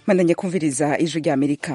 mandanye kumviriza ijwi rya amerika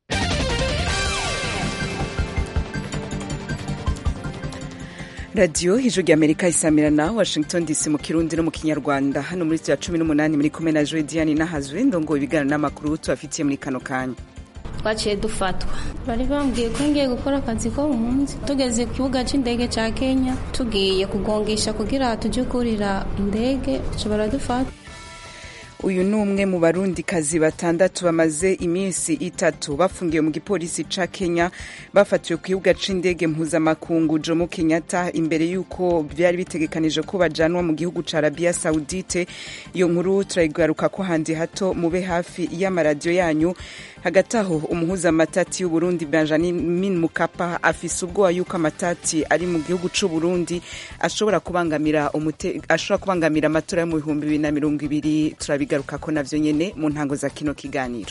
radiyo ijwi rya amerika isamirana washington dc mu kirundi no mu kinyarwanda hano muri ya cumi n'umunani muri kumwe na joe diane nahazwe ndongo ibiganiro n'amakuru tubafitiye muri kano kanya twaciye dufatwa bari bambwiye ko ngiye gukora akazi ko mu munsi tugeze ku kibuga cy'indege cya kenya tugiye kugongisha kugira tujye kurira indege baradufata uyu ni umwe mu barundikazi batandatu bamaze iminsi itatu bafungiwe mu gipolisi ca kenya bafatiwe ku kibuga c'indege mpuzamakungu jomo kenyatta imbere y'uko byari bitegekanije ko bajanwa mu gihugu ca arabia saudite iyo nkuru turayigaruka ko handi hato mube hafi y'amaradiyo yanyu hagati aho umuhuza amatati y'uburundi benjamin mukapa afise ubwoba yuko amatati ari mu gihugu c'uburundi ashobora kubangamira umute ashobora kubangamira amatora yo mu bihumbi bibiri na mirongo ibiri turabigaruka ko navyo nyene mu ntango za kino kiganiro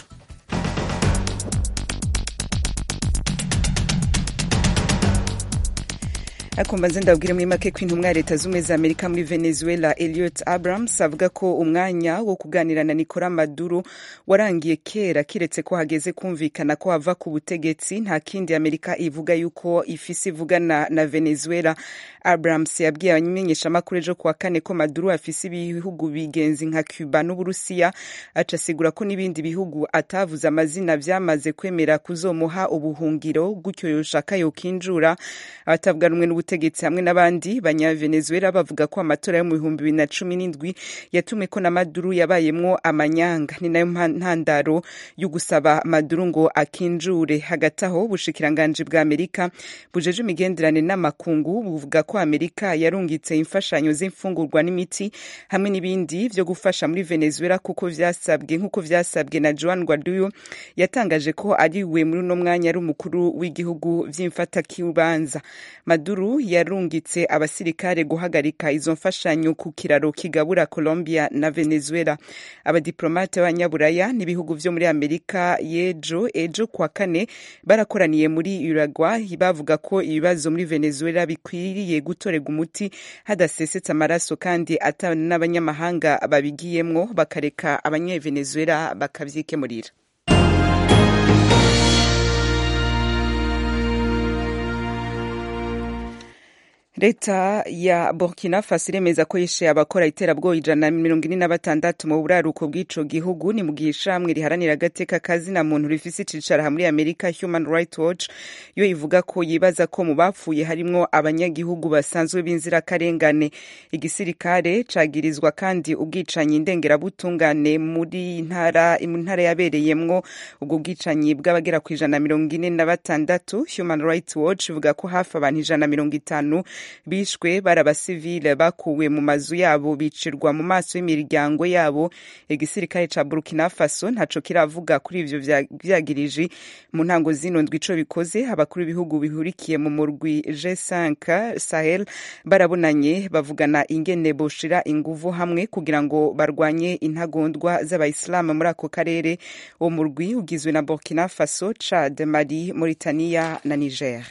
akumva nze ndabwire muri make ko intumwa ya leta z'ubumwe za amerika muri venezuela eliot abrams avuga ko umwanya wo kuganira na nicola maduro warangiye kera kiretse ko hageze kumvikana ko hava ku butegetsi nta kindi amerika ivuga yuko ifise ivugana na venezuela abrams yabwiye abamenyeshamakuru ejo kuwa kane ko maduro afise ibihugu bigenzi nka cuba n'uburusiya aca asigura ko n'ibindi bihugu atavuze amazina vyamaze kwemera kuzomuha ubuhungiro gutyo yoshaka yokinjura abatavuga rumwe n'ubutegetsi hamwe n'abandi banyavenezuela bavuga ko amatora yo mu bihumbi bibiri na cumi n'indwi yatumwe ko na maduro yabayemwo amanyanga ni nayo ntandaro yo gusaba maduro ngo akinjure hagati aho ubushikiranganji bwa amerika bujeje imigenderane n'amakungu buvuga ko amerika yarungitse imfashanyo z'imfungurwa n'imiti hamwe n'ibindi vyo gufasha muri venezuela kuko vyasabwe nk'uko vyasabwe na joan guaido yatangaje ko ari we muri uno mwanya ari umukuru w'igihugu vy'imfatakibanza maduro yarungitse abasirikare guhagarika izo mfashanyo ku kiraro kigabura colombia na venezuela abadiplomate b'abanyaburaya n'ibihugu vyo muri amerika yejo ejo kwa kane barakoraniye muri uruguay bavuga ko ibibazo muri venezuela bikwiriye gutorerwa umuti hadasesetse amaraso kandi ata n'abanyamahanga babigiyemwo bakareka abanyevenezuela bakavyikemurira leta ya burkina faso iremeza ko yishe abakora iterabwoba ijana na mirongo ine na batandatu mu buraruko bw'ico gihugu ni mu gihe ishamwe riharanira agateka kazina muntu rifise icicaro muri amerika human rights watch yo ivuga ko yibaza ko mu bapfuye harimwo abanyagihugu basanzwe b'inzirakarengane igisirikare cagirizwa kandi ubwicanyi ndengerabutungane muri ntara mu ntara yabereyemwo ubwo bwicanyi bw'abagera ku ijana na mirongo ine na batandatu human rights watch ivuga ko hafi abantu ijana na mirongo itanu bishwe bari abasivile bakuwe mu mazu yabo bicirwa mu maso y'imiryango yabo igisirikare ca burkina faso ntaco kiravuga kuri ivyo vyagiriji mu ntango zino ndwi ico bikoze abakuru b'ibihugu bihurikiye mu murwi g5 sahel barabonanye bavugana ingene boshira inguvu hamwe kugira ngo barwanye intagondwa z'abayisilamu muri ako karere uwo murwi ugizwe na burkina faso chad mali mauritania na niger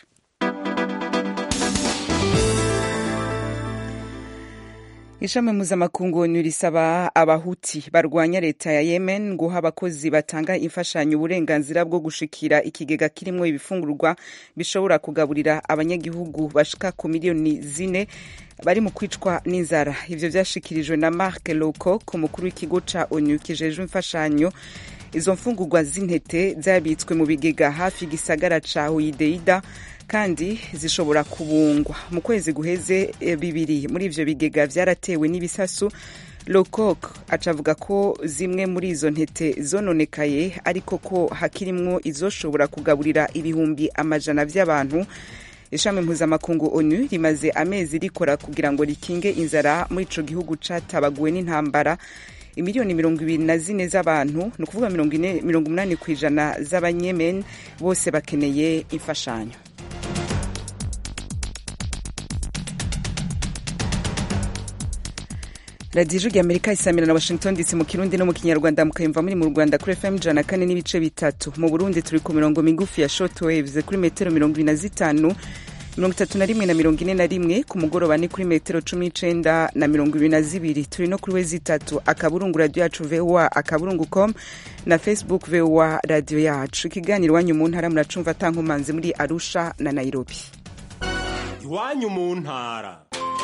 ishami mpuzamakungu onu risaba abahuti barwanya leta ya yemen guha abakozi batanga imfashanyo uburenganzira bwo gushikira ikigega kirimwo ibifungurwa bishobora kugaburira abanyagihugu bashika ku miliyoni zine bari mu kwicwa n'inzara ivyo vyashikirijwe na mark lowcock umukuru w'ikigo ca onu kijejwe imfashanyo izo mfungurwa z'intete zabitswe mu bigega hafi igisagara ca hoyideida kandi zishobora kubungwa mu kwezi guheze bibiri muri ivyo bigega vyaratewe n'ibisasu lokok acavuga ko zimwe muri izo ntete zononekaye ariko ko hakirimwo izoshobora kugaburira ibihumbi amajana vy'abantu ishami mpuzamakungu onu rimaze amezi rikora kugira ngo rikinge inzara muri ico gihugu catabaguwe n'intambara imiliyoni mirongo ibiri na zine z'abantu ni ukuvuga mirongo umunani ku ijana z'abanyemen bose bakeneye imfashanyo radiyo ijwi amerika isamira na washington dc mu kirundi no mu kinyarwanda mukayumva muri mu rwanda kuri fm ijana na kane n'ibice bitatu mu burundi turi ku mirongo migufi ya short waves kuri metero mirongo ibiri na zitanu mirongo itatu na rimwe na mirongo ine na rimwe ku mugoroba ni kuri metero cumi n'icenda na mirongo ibiri na zibiri turi no kuri wezi itatu akaburungu radiyo yacu voa akaburungu com na facebook voa radiyo yacu ikiganiro iwanyu mu ntara muracumva atankomanzi muri arusha na nairobi iwanyu mu ntara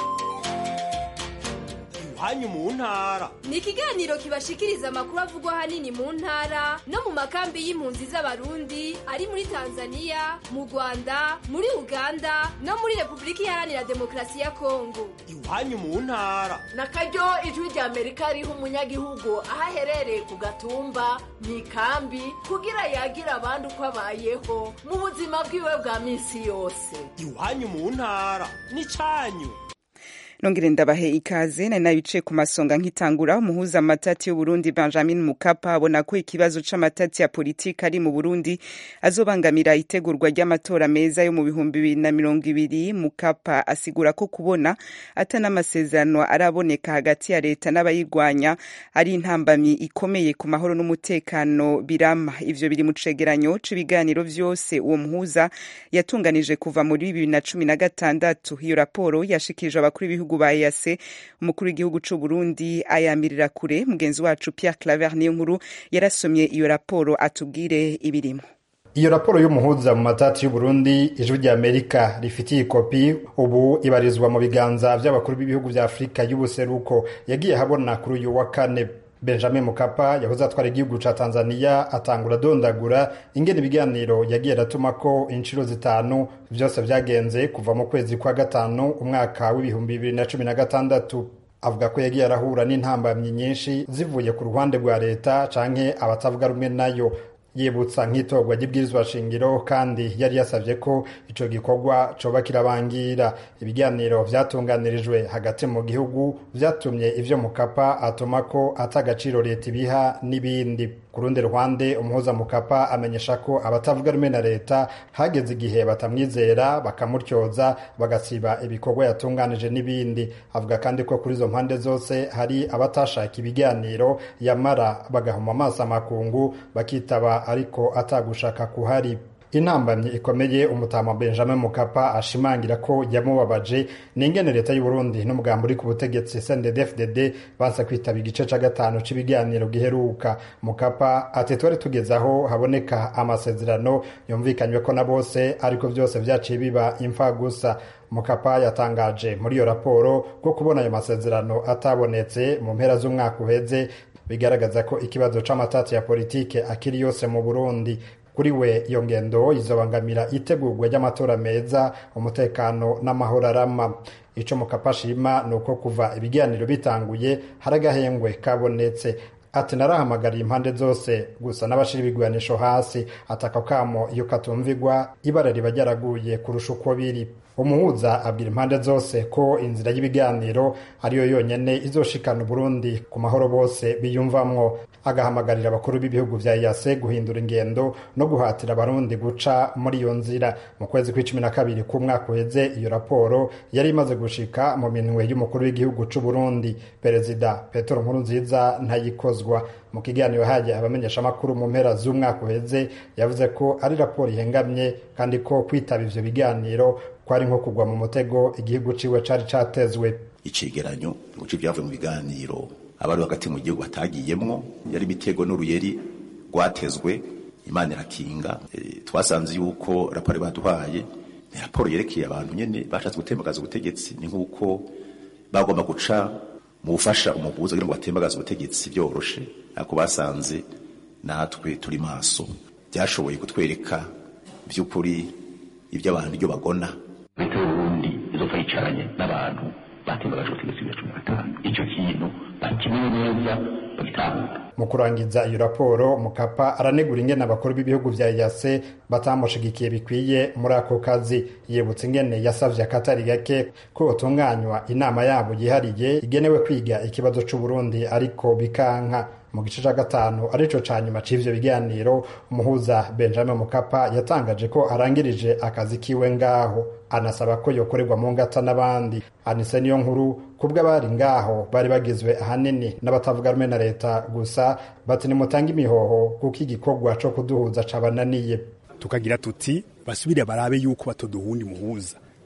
iwanyu mu ntara ni ikiganiro kibashikiriza amakuru avugwa ahanini mu ntara no mu makambi y'impunzi z'abarundi ari muri tanzania mu rwanda muri uganda no muri repubulika iharanira demokarasi ya kongo iwanyu mu ntara na karyo ijwi rya amerika riha umunyagihugu aho aherereye ku gatumba mu ikambi kugira yagire abandi uko abayeho mu buzima bwiwe bwa minsi yose iwanyu mu ntara ni cyanyu nongere ndabahe ikaze nari nabicaye ku masonga nkitangura umuhuza amatati y'uburundi benjamin mukapa abona ko ikibazo c'amatati ya politiki ari mu burundi azobangamira itegurwa ry'amatora meza yo mu bihumbi bibiri na mirongo ibiri mukapa asigura ko kubona ata n'amasezerano araboneka hagati ya leta n'abayirwanya ari intambamyi ikomeye ku mahoro n'umutekano birama ivyo biri mu cegeranyo c'ibiganiro vyose uwo muhuza yatunganije kuva muri bibiri na cumi na gatandatu iyo raporo yashikirijwe abakuru b'ibihugu ba EAC umukuru w'igihugu c'u Burundi ayamirira kure mugenzi wacu Pierre Claver niyo nkuru yarasomye iyo raporo atubwire ibirimo iyo raporo y'umuhuza mu matati y'uburundi ijwi rya amerika rifitiye ikopi ubu ibarizwa mu biganza vy'abakuru b'ibihugu vya afurika y'ubuseruko yagiye habona kuri uyu wa kane benjamin mukapa yahoze atwara igihugu ca tanzania atangura adondagura ingene ibiganiro yagiye aratuma ko inshuro zitanu vyose vyagenze kuva mu kwezi kwa gatanu umwaka w'ibihumbi bibiri na cumi na gatandatu avuga ko yagiye arahura n'intambamyi nyinshi zivuye ku ruhande rwa leta canke abatavuga rumwe nayo yibutsa nk'itorwa ry'ibwirizwa shingiro kandi yari yasavye ko ico gikorwa coba kirabangira ibiganiro vyatunganirijwe hagati mu gihugu vyatumye ivyo mukapa atuma ko ata agaciro leta ibiha n'ibindi ku rundi ruhande umuhuza mukapa amenyesha ko abatavuga rumwe na leta hageze igihe batamwizera bakamutyoza bagasiba ibikorwa yatunganije n'ibindi avuga kandi ko kuri izo mpande zose hari abatashaka ibiganiro yamara bagahuma amaso amakungu bakitaba ariko atagushaka kuhari intambamyi ikomeye umutama benjamin mukapa ashimangira ko yamubabaje ni ingene leta y'uburundi n'umugambi uri ku butegetsi sndfdd bansa kwitaba igice ca gatanu c'ibiganiro giheruka mukapa ati twari tugeze aho haboneka amasezerano yumvikanywe ko na bose ariko vyose vyaciye biba imfa gusa mukapa yatangaje muri iyo raporo ko kubona ayo masezerano atabonetse mu mpera z'umwaka uheze bigaragaza ko ikibazo c'amatati ya politike akiri yose mu burundi kuri we iyo ngendo izobangamira itegurwa ry'amatora meza umutekano n'amahoro arama ico mukapa ashima ni uko kuva ibiganiro bitanguye hari agahengwe kabonetse ati narahamagariye impande zose gusa n'abashira ibigwanisho hasi ataka kamo iyo katumvigwa ibara riba ryaraguye kurusha uko biri umuhuza abwira impande zose ko inzira y'ibiganiro ariyo yonyene izoshikana Burundi ku mahoro bose biyumvamwo agahamagarira abakuru b'ibihugu vya EAC guhindura ingendo no guhatira abarundi guca muri iyo nzira mu kwezi kw'icumi na kabiri k'umwaka uheze iyo raporo yari imaze gushika mu minwe y'umukuru w'igihugu c'u Burundi perezida Petero Nkurunziza ntayikozwa mu kiganiro haje abamenyesha amakuru mu mpera z'umwaka uheze yavuze ko ari raporo ihengamye kandi ko kwitaba ivyo biganiro kwari nko kugwa mu mutego igihugu ciwe cari catezwe icegeranyo guca ibyavuye mu biganiro abari hagati mu gihugu batagiyemwo yari imitego n'uruyeri rwatezwe imana irakinga e, twasanze yuko raporo baduhaye ni raporo yerekeye abantu nyene bashatse gutembagaza ubutegetsi ni nk'uko bagomba guca mu gufasha umuguzi kugira ngo batembagaze ubutegetsi byoroshe ariko basanze natwe turi maso byashoboye kutwereka by'ukuri ibyo abantu ibyo bagona leta y'uburundi izopfa yicaranye n'abantu batembagaje ubutegetsi bwa cumi na gatanu icyo kintu bakimenye neza bagitahura mu kurangiza iyo raporo mukapa aranegura ingene abakuru b'ibihugu vya yase batamushigikiye bikwiye muri ako kazi yibutsa ingene yasavye akatari gake ko botunganywa inama yabo yihariye igenewe kwiga ikibazo c'uburundi ariko bikanka mu gice ca gatanu arico ca nyuma c'ivyo biganiro umuhuza benjamin mukapa yatangaje ko arangirije akazi kiwe ngaho anasaba ko yokorerwa mu ngata n'abandi anise niyo nkuru kubwo abari ngaho bari bagizwe ahanini n'abatavuga rumwe na leta gusa bati nimutange imihoho kuko igikorwa co kuduhuza cabananiye tukagira tuti basubire barabe yuko batoduhundi muhuza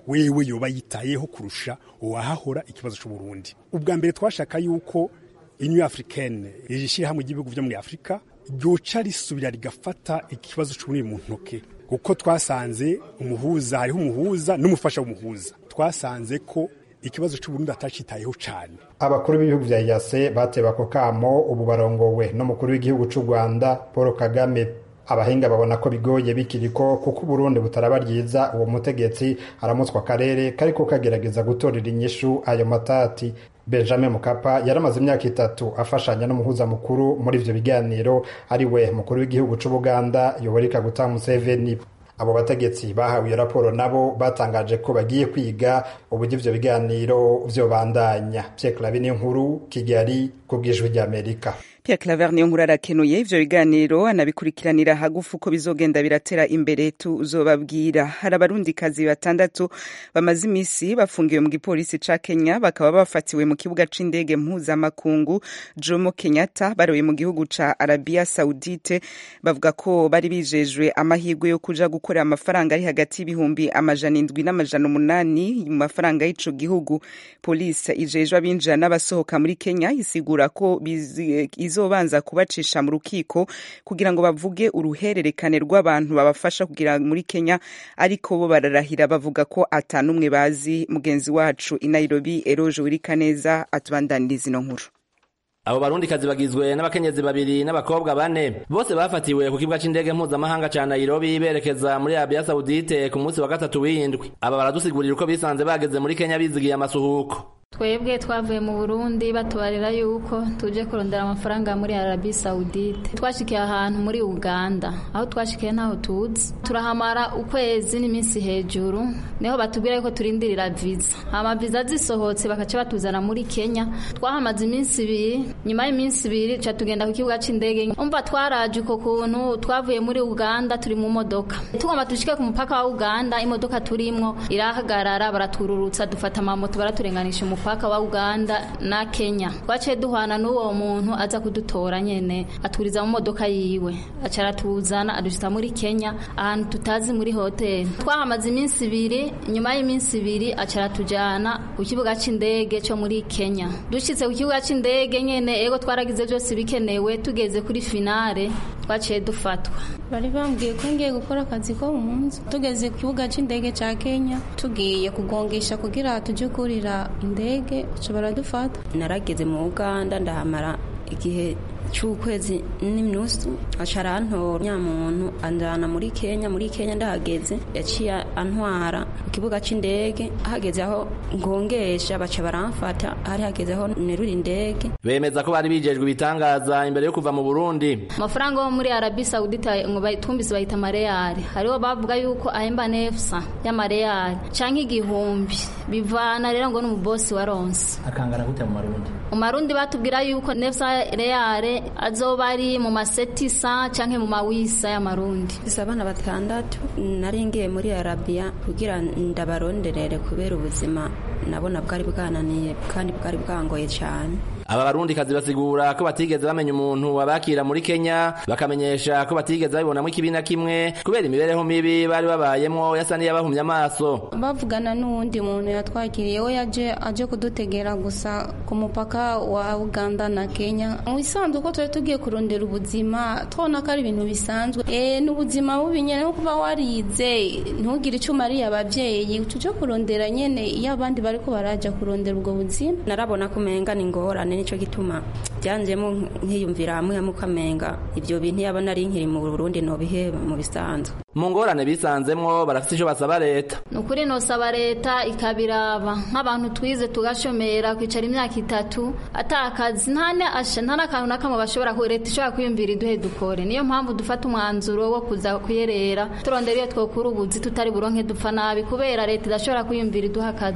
wewe yoba yitayeho kurusha uwahahora ikibazo c'uburundi ubwa mbere twashaka yuko union africaine ishyirahamwe ry'ibihugu vyo muri afurika ryoca risubira rigafata ikibazo c'uburundi mu ntoke kuko twasanze umuhuza hariho umuhuza n'umufasha w'umuhuza twasanze ko ikibazo c'uburundi atacitayeho cane abakuru b'ibihugu vya yase bateba ako kamo ubu barongowe n'umukuru w'igihugu c'u rwanda paul kagame abahinga babona ko bigoye bikiriko kuko uburundi butaraba ryiza uwo mutegetsi aramutswa akarere kariko kagerageza gutorera inyishu ayo matati benjamin mukapa yaramaze imyaka itatu afashanya n'umuhuza mukuru muri ivyo biganiro ari we mukuru w'igihugu c'ubuganda yoweri kaguta museveni abo bategetsi bahawe iyo raporo nabo batangaje ko bagiye kwiga uburyo ivyo biganiro vyobandanya pierre clave n'inkuru kigali ku bw'ijwi ry'amerika Pierre Claver niyo nkuru arakenuye ivyo biganiro anabikurikiranira hagufu uko bizogenda biratera imbere tuzobabwira hari abarundikazi batandatu bamaze imisi bafungiwe mu gipolisi ca Kenya bakaba bafatiwe mu kibuga c'indege mpuzamakungu Jomo Kenyatta baroye mu gihugu ca Arabia Saudite bavuga ko bari bijejwe amahirwe yo kuja gukorera amafaranga ari hagati y'ibihumbi amajana indwi n'amajana umunani mu mafaranga y'ico gihugu polisi ijejwe abinjira n'abasohoka muri Kenya isigura ko bizi izobanza kubacisha mu rukiko kugira ngo bavuge uruhererekane rw'abantu babafasha kugira muri Kenya ariko bo bararahira bavuga ko atanumwe bazi mugenzi wacu i Nairobi Eroje Wirikaneza atubandaniriza ino nkuru abo barundikazi bagizwe n'abakenyezi babiri n'abakobwa bane bose bafatiwe ku kibuga c'indege mpuzamahanga ca Nairobi berekeza muri Arabia Saudite ku munsi wa gatatu w'indwi aba baradusigurira uko bisanze bageze muri Kenya bizigiye amasuhuko twebwe twavuye mu burundi batubarira yuko tuje kurondera amafaranga muri arabi saudite twashikiye ahantu muri uganda aho twashikiye ntaho tuzi turahamara ukwezi n'iminsi hejuru niho batubwira yuko turindirira viza hama viza zisohotse bakaca batuzana muri kenya twahamaze iminsi ibiri nyuma y'iminsi ibiri ca tugenda ku kibuga c'indege umva twaraje uko kuntu twavuye muri uganda turi mu modoka tugomba dushike ku mupaka wa uganda imodoka turimwo irahagarara baratururutsa dufata amamoto baraturenganisha umupaka mupaka wa Uganda na Kenya twaciye duhana n'uwo muntu aza kudutora nyene aturiza mu modoka yiwe acara tuzana adushita muri Kenya ahantu tutazi muri hotel twahamaze iminsi ibiri nyuma y'iminsi ibiri acara tujana ku kibuga c'indege cyo muri Kenya dushitse ku kibuga c'indege nyene ego twaragize byose bikenewe tugeze kuri finale twaciye dufatwa bari bambwiye ko ngiye gukora akazi ko mu nzu tugeze ku kibuga c'indege ca Kenya tugiye kugongesha kugira tuje kurira indege indege baradufata narageze mu uganda ndahamara igihe cy'ukwezi n'inusu aca arantora nyamuntu anjana muri kenya muri kenya ndahageze yaciye antwara ku kibuga c'indege hageze aho ngongesha baca baramfata hari hageze aho nerura indege bemeza ko bari bijejwe ibitangaza imbere yo kuva mu burundi amafaranga yo muri arabi saudita ngo bayitumbise bayita amareyari hariho bavuga yuko ahemba nefsa y'amareyari canke igihumbi bivana rero ngo n'umubosi wa ronse akangana gute mu marundi mu marundi batubwira yuko nefsa reyare azoba ari mu masetisa canke mu mawisa y'amarundi isi abana batandatu nari ngiye muri arabiya kugira ndabaronderere kubera ubuzima nabona bwari bwananiye kandi bwari bwangoye cyane aba barundi kazi basigura ko batigeze bamenya umuntu wabakira muri Kenya bakamenyesha ko batigeze babibonamo ikibi na kimwe kubera imibereho mibi bari babayemwo yasa n'iyabahumye amaso bavugana n'uwundi muntu yatwakiriye we yaje aje kudutegera gusa ku mupaka wa Uganda na Kenya mu bisanzwe uko twari tugiye kurondera ubuzima twabona ko ari ibintu bisanzwe eh n'ubuzima bubi nyene no kuba warize ntugire icyo umariye abavyeyi tuje kurondera nyene iyo abandi bariko baraja kurondera ubwo buzima narabona kumenga ni ngorane nico gituma byanjemo nkiyumvira hamwe hamwe ukamenga ibyo bintu yaba nari nkiri mu Burundi no biheba mu bisanzwe mu ngorane bisanzemwo barafite icyo basaba leta ni ukuri nosaba leta ikabiraba nk'abantu twize tugashomera kwicara imyaka itatu atakazi nta asha nta n'akantu na kamwe bashobora leta ishobora kwiyumvira iduhe dukore niyo mpamvu dufata umwanzuro wo kuza kuyerera turondera iyo twokura ubuzi tutari buronke dupfa nabi kubera leta idashobora kwiyumvira iduha akazi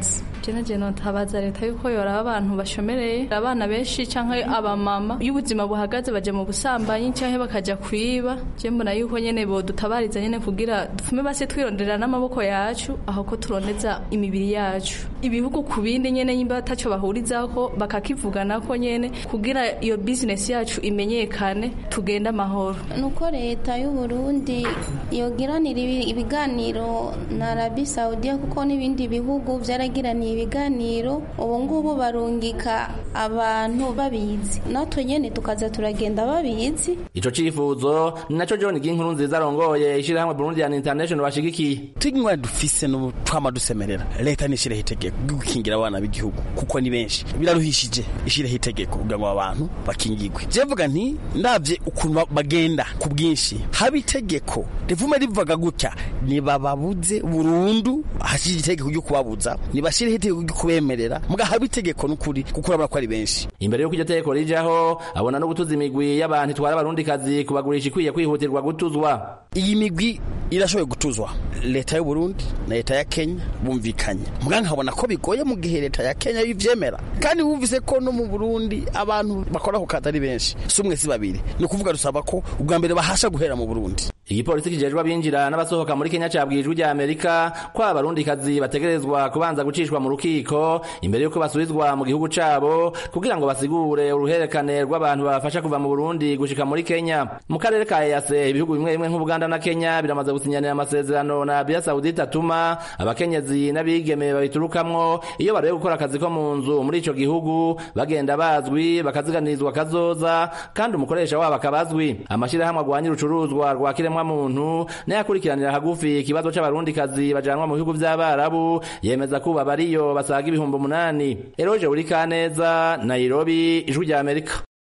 jena jena ntabaza leta yuko yoraba abantu bashomereye abana benshi canke abamama iyo ubuzima buhagaze baje mu busambanyi canke bakaja kwiba je mbona yuko nyene bodutabariza nyene kugira dufume base twironderera n'amaboko yacu aho ko turondeza imibiri yacu ibihugu ku bindi nyene nyimba ataco bahurizako bakakivuganako nyene kugira iyo business yacu imenyekane tugende amahoro nuko leta y'u Burundi yogiranira ibi- ibiganiro na Arabi Saudiya kuko n'ibindi bihugu vyaragiraniye ibiganiro ubu ngubu barungika abantu babizi natwe nyene tukaza turagenda babizi ico cifuzo ni naco John Ginkuru nziza arongoye ishirahamwe Burundian International bashigikiye tunywa dufise n'ubu twama dusemerera leta nishireho itegeko ryo gukingira abana b'igihugu kuko ni benshi biraruhishije ishireho itegeko kugira ngo abantu bakingirwe jevuga nti ndavye ukuntu ba- bagenda ku bwinshi haba itegeko rivume rivuga gutya nibababuze burundu hashije itegeko ryo kubabuza nibashireho itegeko ryo kubemerera muga haba itegeko n'ukuri kuko urabona ko ari benshi imbere y'uko iryo tegeko rijaho abona no gutuza imigwi y'abantu itwara abarundikazi kubagurisha ikwiye kwihutirwa gutuzwa iyi migwi irashoboye gutuzwa leta y'u Burundi na leta ya Kenya bumvikanye muga nkabona ko bigoye mu gihe leta ya Kenya yivyemera kandi wumvise ko no mu Burundi abantu bakora ku kazi ari benshi si umwe si babiri ni ukuvuga dusaba ko ubwa mbere bahasha guhera mu Burundi igipolisi kijejwe abinjira n'abasohoka muri Kenya cabwiye ijwi rya Amerika ko abarundikazi bategerezwa kubanza gucishwa mu rukiko imbere y'uko basubizwa mu gihugu cabo kugira ngo basigure uruherekane rw'abantu babafasha kuva mu Burundi gushika muri Kenya mu karere ka EAC ibihugu bimwe bimwe nk'Ubuganda na Kenya biramaze gusinyanira amasezerano na Arabia Saudite atuma abakenyezi n'abigeme babiturukamwo iyo barebe gukora akazi ko mu nzu muri ico gihugu bagenda bazwi bakaziganirizwa kazoza kandi umukoresha wabo akabazwi amashirahamwe agwanya urucuruzwa rwa kiremwa muntu nayo akurikiranira hagufi ikibazo c'abarundikazi bajanwa mu bihugu vy'abarabu yemeza kuba bariyo basaga ibihumbi umunani eroje buri kaneza nairobi ijwi rya amerika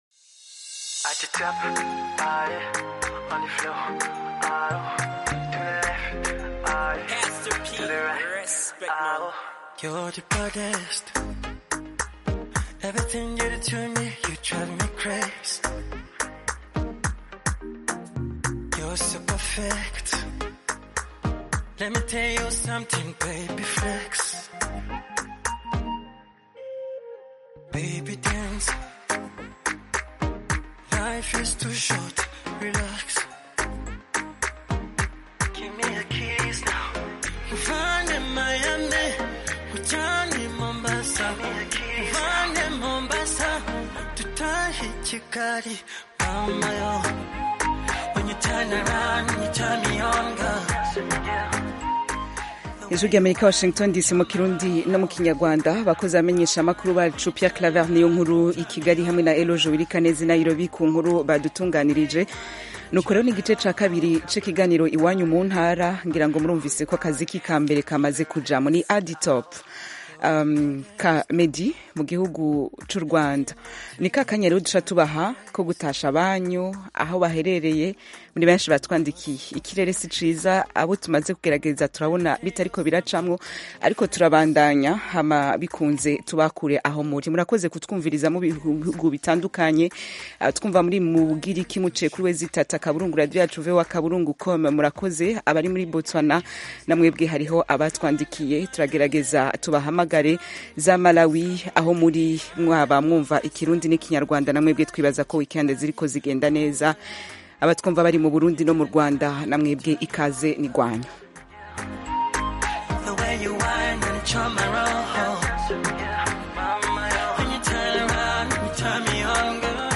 At the top, ah, yeah, on the floor, ah, to the left, ah, yeah, to the right, ah, You're the baddest. Everything you do to me, you drive me crazy. You're so perfect. Let me tell you something, baby flex. Baby dance. Life is too short, relax. Give me a kiss now. Find in Miami, Ujani Mombasa. Find in Mombasa, to tie hit Chikari, Mama yo. When you turn around, you turn me on, girl. ijwi rya amerika washington dc mu kirundi no mu kinyarwanda abakozi bamenyesha amakuru bacu pierre claver niyo nkuru i kigali hamwe na eloge wirikanezi nairobi ku nkuru badutunganirije nuko rero ni igice ca kabiri c'ikiganiro iwanyu mu ntara ngira ngo murumvise ko akazi k'ikambere kamaze kujamo ni aditop um, ka medi mu gihugu c'u rwanda ni ka kanya rero duca tubaha ko gutasha abanyu aho baherereye muri benshi batwandikiye ikirere si ciza abo tumaze kugerageza turabona bitariko biracamwo ariko turabandanya hama bikunze tubakure aho muri murakoze kutwumviriza mu bihugu bitandukanye uh, twumva muri mu bugiriki muciye kuri wezi tata kaburungu radio yacu vewa kaburungu com murakoze abari muri botswana namwebwe hariho abatwandikiye turagerageza tubahamagare za malawi aho muri mwaba mwumva ikirundi n'ikinyarwanda namwebwe twibaza ko weekend ziriko zigenda neza abatwumva bari mu burundi no mu rwanda namwebwe ikaze ni rwanyu The way you whine and charm my roll. When you turn around, you turn me on, girl.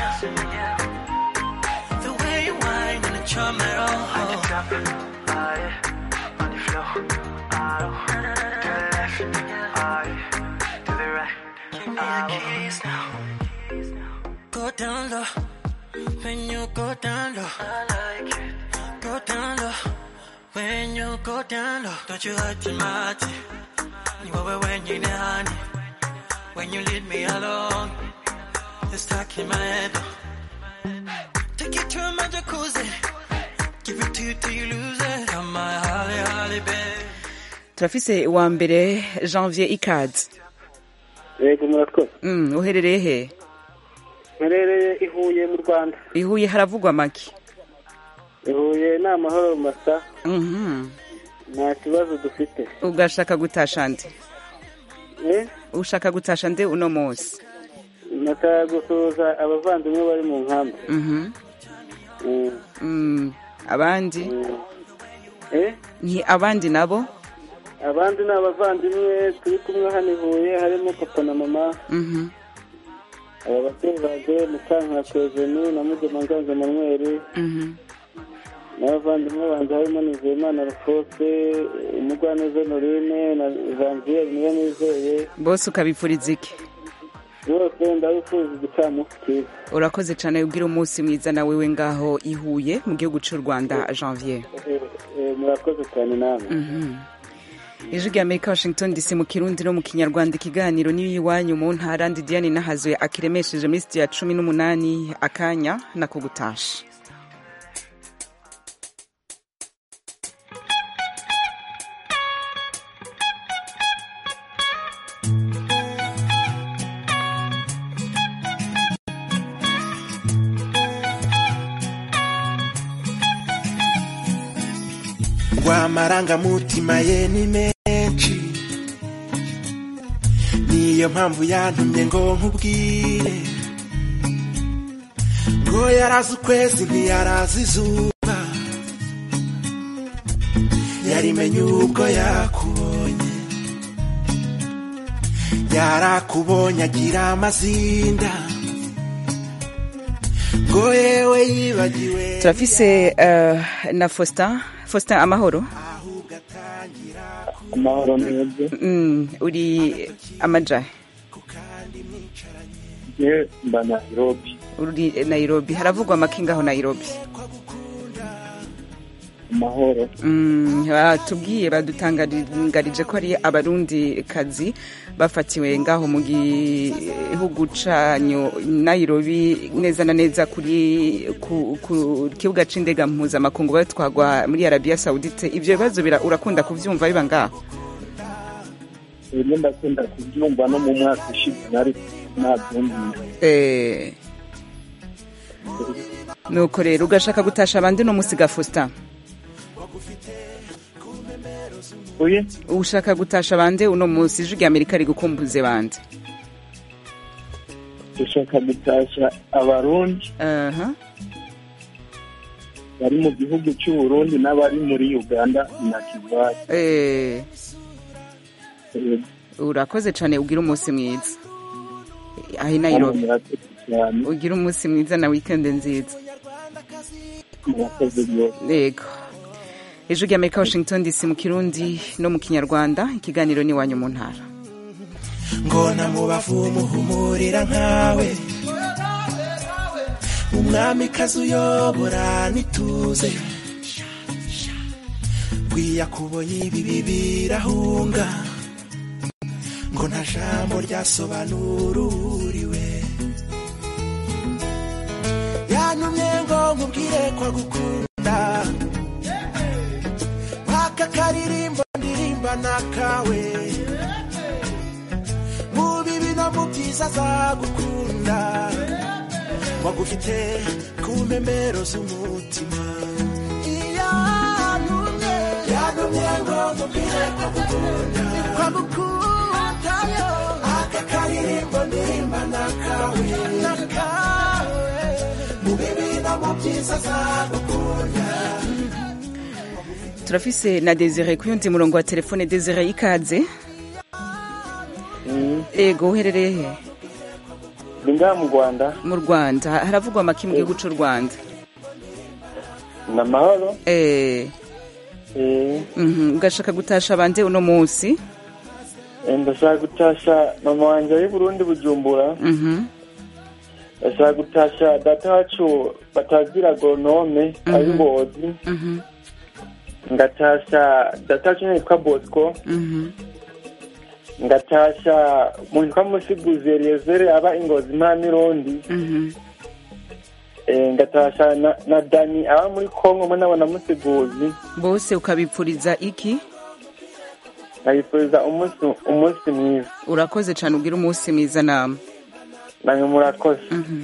The way you whine and charm my roll. On the floor, to the left, to the right. Give me a kiss now. Go down low. When you go down low, I like it. Go down low. When you go down low, don't you hurt your mind. You over when you're honey. When you leave me alone, it's stuck in my head. Take it to my jacuzzi. Give it to you till you lose it. Come my holly, holly, babe. turafise wa mbere janvier ikaze yego murakoze mm, uherereye he mperereye i Huye mu rwanda i Huye haravugwa make i Huye ni amahoro masa Mhm. nta kibazo dufite ugashaka gutasha nde eh ushaka gutasha nde uno munsi nashaka gusuhuza abavandimwe bari mu nkambi Mhm. Mm. Mm, abandi eh ni abandi nabo abandi ni abavandimwe turi kumwe hano i huye harimo papa na mama Mhm. aba babyeyi banjye mukankaka eugenie na mugema nganza manuel Mhm. n'abavandimwe banjye harimo nizeyimana rufose umugwaneza norine na janvier niyo nizeye bose ukabipfuriza iki bose ndabifuza igicamunsi cyiza urakoze cyane ubwira umunsi mwiza nawe we ngaho ihuye mu gihugu cy'u rwanda janvier Eh, eh, murakoze cyane namwe Mhm. ijwi rya amerika washington dc mu kirundi no mu kinyarwanda ikiganiro niyo iwanyu mu ntara ndi diane nahazuye akiremesheje muri sitiya cumi n'umunani akanya nako gutasha ngo amarangamutima ye ni menshi niyo mpamvu yantumye ngo nkubwire ngo yarazi ukwezi ntiyarazi izuba yarimenye ubwo yakubonye yarakubonye agira amazinda ngo yewe yibagiwe turafise eh, na faustin faustin amahoro amahoro neza Mm, uri amajahe je mba nairobi uri nairobi haravugwa amakinga aho nairobi amahoro Mm, batubwiye badutangarije ko ari abarundi kazi bafatiwe ngaho mu gihugu canyu nairobi neza na neza kuri ku, ku kibuga c'indega mpuzamakungu batwagwa muri arabiya saudite ivyo bibazo bira- urakunda kuvyumva biba ngaho rero ndakunda kubyumva no mu mwaka ushize nari nabyumvira Eh, nuko rero ugashaka gutasha abandi no musiga Faustin uye ushaka gutasha bande uno munsi ijwi rya amerika rigukumbuze bande dushaka gutasha abarundi aha bari mu gihugu cy'uburundi n'abari muri uganda na kigali Eh, urakoze cyane ugira umunsi mwiza aho i nairobi ugira umunsi mwiza na weekend nziza murakoze rwose yego ijwi rya amerika washington dc mu kirundi no mu kinyarwanda ikiganiro ni iwanyu mu ntara ngo namubavu muhumurira nkawe umwamikazi uyobora nituze bwiyakubonye ibibi birahunga ngo nta jambo ryasobanura uriwe yantumye ngo nkubwire ko agukunda aka karirimbo ndirimba nakawe mu bibi no mu byiza azagukunda wagufite ku mpembero z'umutima yantumye yantumye ngo nkubwire ko agukunda ko agukunda yo aka karirimbo ndirimba nakawe nakawe mu bibi no mu byiza azagukunda turafise na desire ku yundi murongo wa telefone desire ikaze ego uherereye he ndi ngaha mu rwanda mu rwanda haravugwa amaki mu gihugu cy'u rwanda ni amahoro Eh, Eh, mhm, ugashaka gutasha bande uno munsi eh, ndashaka gutasha mama wanjye ari burundi bujumbura Mhm, ndashaka gutasha data wacu batagira agonome ari ngozi mhm, ngatasha data wacu yitwa bosco mhm. ngatasha umuntu witwa musiguzi eliyezere aba ingozi mpamirundi Mhm. Eh, ngatasha na, na dani aba muri kongo mwe nabona musiguzi bose ukabipfuriza iki nkabifuriza umunsi umunsi mwiza urakoze cyane ugira umunsi mwiza nama namwe murakoze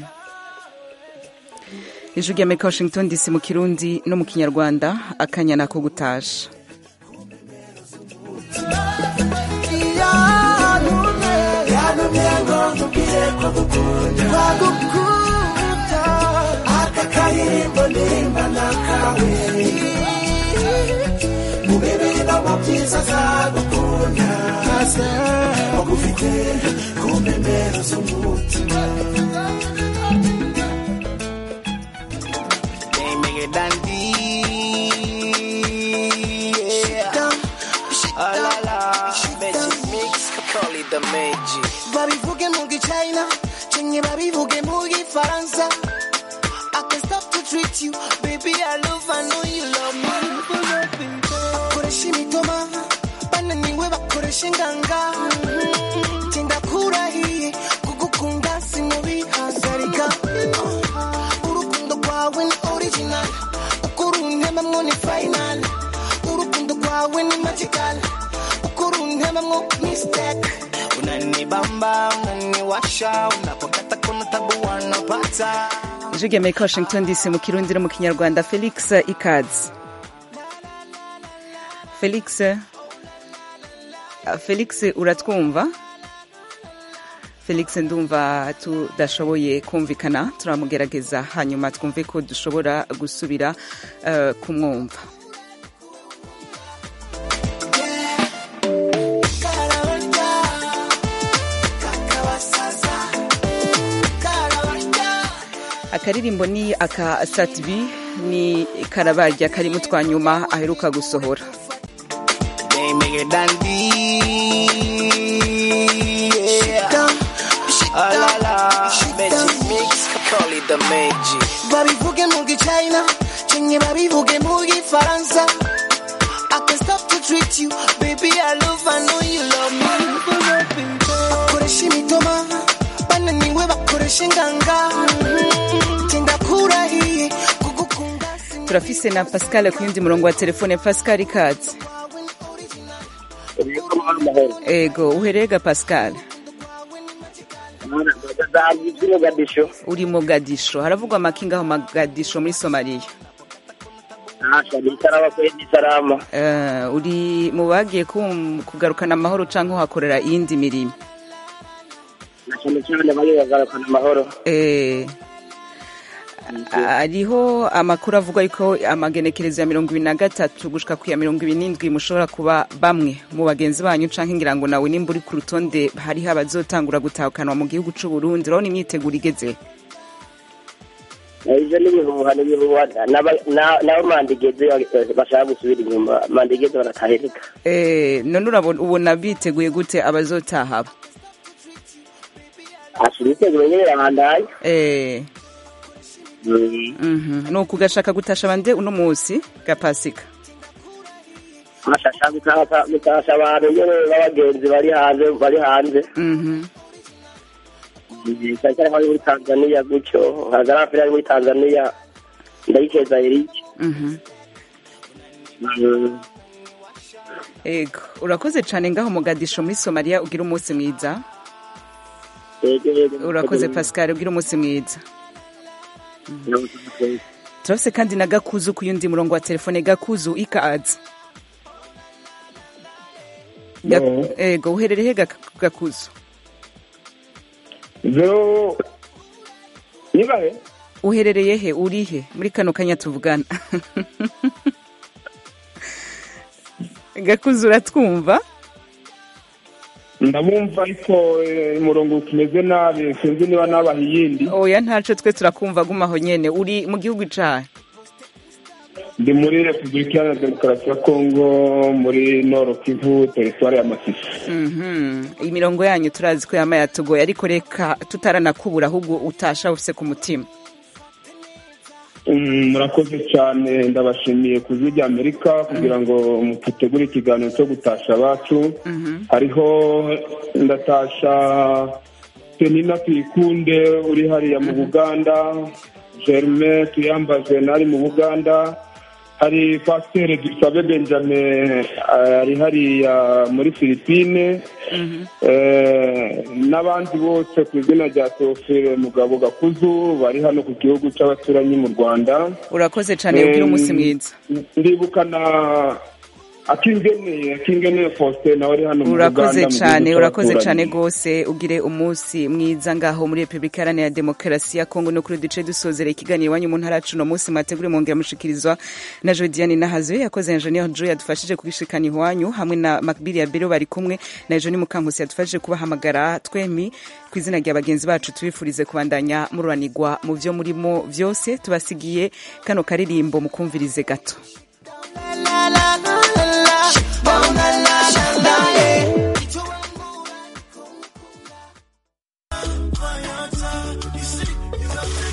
ijwi rya amerika washington dc mu kirundi no mu kinyarwanda akanya nako gutasha yantumye ngo nkubwire ko gukunda wagukunda aka karirimbo ndirimba nakawe mu bibi no mu byiza azagukunda wagufite ku mpembero z'umutima Make it dandy. Yeah. Ah la la. Magic mix. Call it the magic. babivuge mu gichina chenye babivuge mu gifaransa I can stop to treat you baby I love I know you love me bakoresha imitoma bananiwe bakoresha inganga tinda kurahiye kugukunda sinubihazarika urukundo rwawe ni original ukuruntemamwo ni final urukundo rwawe ni magical ukuruntemamwo mistake Unanibamba, unaniwasha, unapokata kuna tabu wanapata. ijwi rya amerika washington dc mu kirundi no mu kinyarwanda felix ikazi felix ah, felix uratwumva felix ndumva tudashoboye kumvikana turamugerageza hanyuma twumve ko dushobora gusubira eh, kumwumva akaririmbo ni aka satibi ni karabarya karimo twa nyuma aheruka gusohora They make it dandy. Yeah. Ah la la. Magic mix. Call it the magic. babivuge mu gichina chenye babivuge mu gifaransa I can stop to treat you baby I love I know you love me bakoresha imitoma bananiwe bakoresha inganga tinda kurahiye kugukunda turafise na pascal ku yundi murongo wa telefone pascal ikaze ego uherega pascal Mogadisho. uri mogadisho haravugwa amakinga aho mogadisho muri somaliya Asha ni salama kweli ni salama. Eh, uri mu bagiye kum- kugarukana amahoro cyangwa uhakorera iyindi mirimo Na cyane cyane bari bagarukana amahoro. Eh, hariho amakuru avuga yuko amagenekerezo ya mirongo ibiri na gatatu gushika ku ya mirongo ibiri n'indwi mushobora kuba bamwe mu bagenzi banyu canke ngira ngo nawe nimba uri ku rutonde hariho abazotangura gutahukanwa mu gihugu c'u Burundi urabona imyiteguro igeze Ivyo ni ibihuha ni ibihuha N'aba- na- nabo mandigeze bashaka gusubira inyuma mandigeze baratahereka. Eh, none urabona ubona biteguye gute abazotaha aba Asha ibiteguro nyene birabandaye. Eh, mhm. ni ukugashaka gutasha bande uno musi ga pasika Asha ashaka gutaka gutasha abantu nyene b'abagenzi bari hanze bari hanze. Mhm. cyane cyane nk'abari muri Tanzania gutyo hagaragara afurika ari muri Tanzania ndayikeza Eric. Mhm. Mm. Ego, urakoze cyane ngaho Mogadisho muri Somalia ugira umunsi mwiza. Yego, yego. Urakoze Pascal ugira umunsi mwiza. Turafise kandi na Gakuzu ku yundi murongo wa telefone Gakuzu ikaze. Ga- No. Ego, uherereye he Gak- Gakuzu? zo nibahe Uherereye he urihe muri kano kanya tuvugana? Gakuzu uratwumva? ndabumva ariko eh, umurongo tumeze nabi sinzi niba nabaha iyindi Oya ntaco twe turakumva gumaho nyene uri mu gihugu cahe? ndi muri repubulika iharanira demokarasi ya kongo muri noro kivu teritwari ya masisi Mhm. imirongo yanyu turazi ko yama yatugoye ariko reka tutaranakubura ahubwo utasha ufise ku mutima Mm, murakoze cyane ndabashimiye ku ijwi rya amerika kugira ngo mutegure ikiganiro cyo gutasha abacu hariho ndatasha penina tuyikunde uri hariya mu buganda germain tuyambaze nari mu buganda hari pasiteri dusabe benjamin eh, ari hariya muri filipine Eh, n'abandi bose ku izina rya teofile mugabo gakuzu bari hano ku gihugu cy'abaturanyi mu rwanda urakoze cyane ugira umunsi mwiza ndibuka na akingeneye akingeneye faustin nawe ari hano mu urakoze Uganda, mu cyane gihugu urakoze cy'abaturanyi. cyane rwose ugire umunsi mwiza ngaho muri repubulika iharanira demokarasi ya kongo no kuri duce dusozera ikiganiro iwanyu mu ntara yacu uno munsi mwategure mwongera mushikirizwa na jodiane nahazuye yakoze enjeniyeri jo yadufashije kubishikana iwanyu hamwe na makbiri ya bero bari kumwe na joni mukankusi yadufashije kubahamagara twemi ku izina rya bagenzi bacu tubifurize kubandanya mururanirwa mu byo murimo byose tubasigiye kano karirimbo mukumvirize gato la la la